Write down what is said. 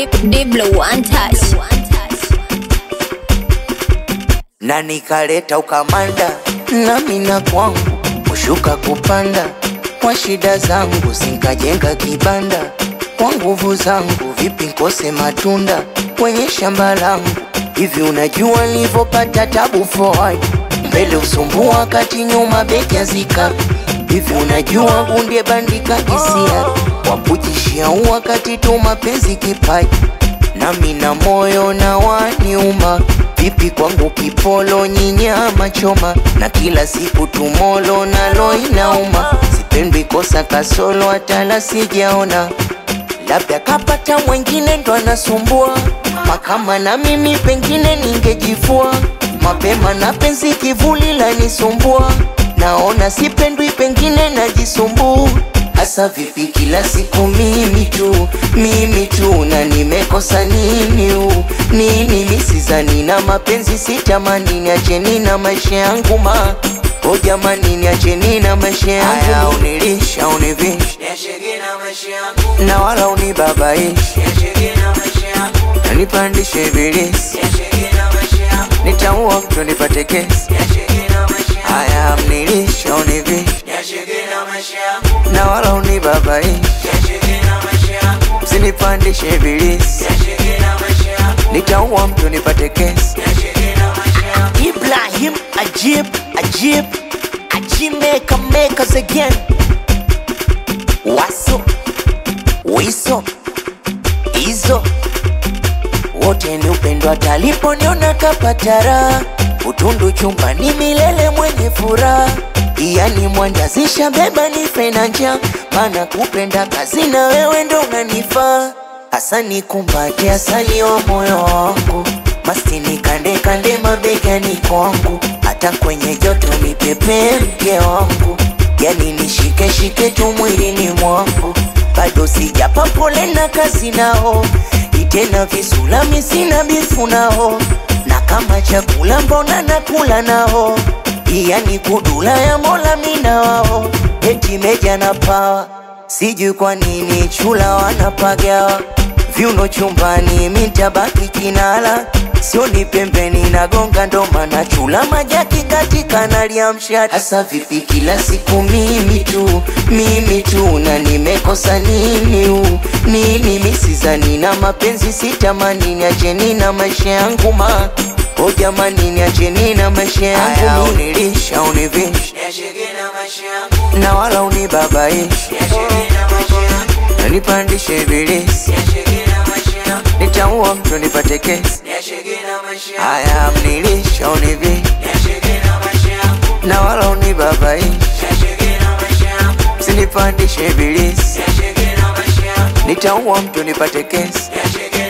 Deep, deep blue one touch. na nikaleta ukamanda nami na kwangu kushuka kupanda kwa shida zangu sinkajenga kibanda kwa nguvu zangu vipi nkose matunda kwenye shamba langu hivi unajua nilivyopata tabu forward mbele usumbua wakati nyuma beki azika hivi unajua gunde bandika hisia wapujishia wakati tu mapenzi kipaji nami na moyo na waniuma vipi kwangu kipolo nyinyama choma na kila siku tumolo nalo inauma sipendwi kosa kasolo hatala sijaona labda kapata mwengine ndo anasumbua makama na mimi pengine ningejifua mapema na penzi kivuli lanisumbua naona sipendwi pengine najisumbua hasa vipi kila siku mimi tu mimi tu na nimekosa nini u nini misizani na mapenzi sitamani niacheni na maisha yangu ma o jamani niacheni na maisha yangu unilisha univisha na wala unibabaishi na nipandishe ibilisi nitaua mtu nipate kesi haya mnilisha univisha na wala unibabaishi msinipandishe ibilisi nitaua mtu nipate kesi Ibrahim Ajib Ajib Ajib maker makers again Waso Wiso Izo wote ni upendo ataliponiona kapatara utundu chumbani milele mwenye furaha yani mwanjazisha beba nife na njaa maana kupenda kazi na wewe ndo unanifaa hasa nikumbate asali wa moyo wangu mastini kande kande mabegani kwangu hata kwenye joto nipepee mke wangu yani nishike shike tu mwilini mwangu bado sijapa pole na kazi nao itena visulami sina bifu nao na kama chakula mbona nakula nao yani kudula ya mola mina wao eti meja na pawa sijui kwa nini chula wanapagawa viuno chumbani mitabaki kinala sioni pembeni nagonga ndo maana chula majaki katika naliamsha hasa vipi kila siku mimi tu mimi tu na nimekosa nini u nini misizani na mapenzi sitamani niacheni na maisha yangu ma o jamani niacheni na maisha yangu unilisha univisha na wala unibabaishi na nipandishe ibilisi nitaua mtu nipate kesi haya mnilisha univi na wala unibabaishi msinipandishe ibilisi nitaua mtu nipate kesi